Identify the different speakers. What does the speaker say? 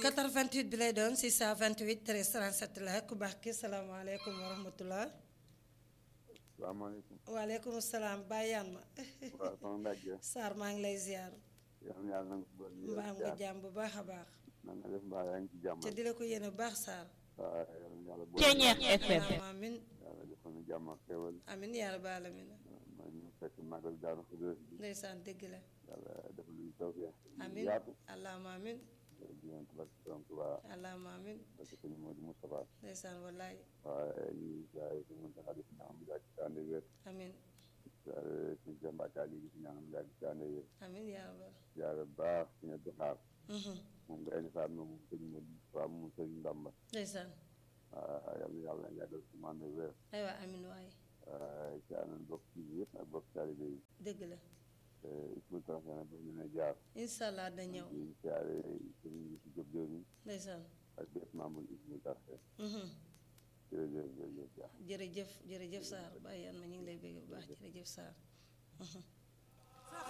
Speaker 1: 88 bi lay doon 628 13 37 la ku baax ki salaamaaleykum wa rahmatulah.
Speaker 2: salaamaaleykum.
Speaker 1: waaleykum salaam bàyyaan ma.
Speaker 2: waaw sama mbàjj.
Speaker 1: Sarr maa ngi lay ziar.
Speaker 2: yal na yàlla na nga ko bëri.
Speaker 1: mbaa nga jàmm bu baax a baax.
Speaker 2: na nga def mbaa yaa ngi ci jàmm.
Speaker 1: te di la ko yéene bu baax Sarr.
Speaker 2: waaw yal na yàlla boole.
Speaker 3: Ceeñeex FM.
Speaker 1: amin
Speaker 2: yàlla defal na jàmm ak xéwal.
Speaker 1: amin yaa rabbal aalamiin.
Speaker 2: ma ñu fekk magal Daaru Xudoos bi.
Speaker 1: ndeysaan dëgg la.
Speaker 2: yàlla defal ñu tawfeex.
Speaker 1: amin
Speaker 2: yaatu.
Speaker 1: allahumma amin
Speaker 2: di leen tubaab si borom Tuubaa.
Speaker 1: allahumma amin
Speaker 2: parce que sëñ Modou Moustapha.
Speaker 1: ndeysaan wallaay
Speaker 2: waaye ñu ngi jaay si mën taxa di si ñaanam yàgg si ànd wér.
Speaker 1: amin
Speaker 2: jaare si Cheikh Mbacke Ali di si ñaanam yàgg si ànd wér.
Speaker 1: amin yaa rabbal
Speaker 2: jaare baax si ña doxaar.
Speaker 1: Mhm.
Speaker 2: moom nga indi faat moom sëñ Modou Moustapha moom sëñ Ndamba.
Speaker 1: ndeysaan
Speaker 2: waaw yàlla yàlla yàggal si man wér.
Speaker 1: aywa amin waay
Speaker 2: waaye ci àndoon bokk ci yëpp ak bokk taalibe yi
Speaker 1: dëgg la
Speaker 2: ismul transfert nag daf leen a jaar
Speaker 1: incha allah da ñëw
Speaker 2: di siyaare sëñ si Jóob Jóob yi
Speaker 1: ndeysaan
Speaker 2: ak bépp membre ismul transfert
Speaker 1: Mhm.
Speaker 2: jërëjëf jërëjëf jaar
Speaker 1: jërëjëf jërëjëf Sarr bàyyaan ma ñu ngi lay bégg bu baax jërëjëf Sarr Mhm.